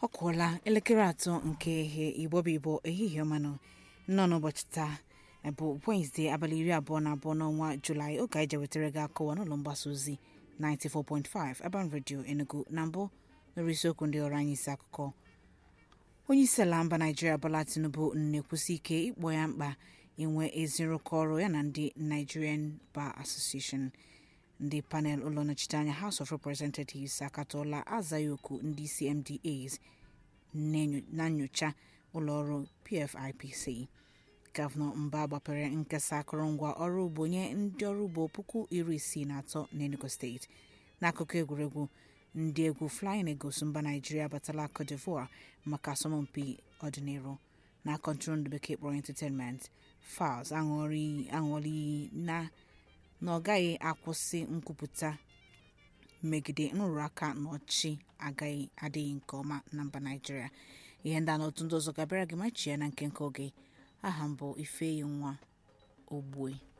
ọ kụọla elekere atọ nke ihe igbo bụ igbo ehihie ọmanụ nọ n'ụbọchị taa bụ wenesde abalị iri abụọ na abụọ n'ọnwa julaị oge anyị jewetara gị akọwa n'ụlọ mgbasa ozi 94.5 Urban Radio Enugu na mbụ nụrụ isiokwu ndị ọrụ anyị isi akụkọ onye isi ala mba naijiria bola tinubu na-ekwusi ike ịkpọ ya mkpa inwe ezi nrụkọ ọrụ ya na ndị nigerian bar association ndị panel ụlọ nnọchiteanya house of representatives akatọọla azaghị oku ndị isi mdas na nyocha ụlọọrụ pfipc gọvanọ mba gbapere nkesa akụrụngwa ọrụ ugbo nye ndị ọrụ ugbo puku iri isii na atọ n'enugu steeti n'akụkụ egwuregwu ndị egwu flying eagles mba naijiria abatala cote d'ivoire maka asọmpi ọdịnihu na kọntrol bekee kpọrọ entertainment fals aṅụọla iyi na na ọ gaghị akwụsị nkwupụta megide nrụrụ aka na ọchị agaghị adịghị nke ọma na mba naijiria ihe ndị a na otu ndị ọzọ gabịara gị machi ya na nke nke oge aha mbụ ifeyi nwa ogbue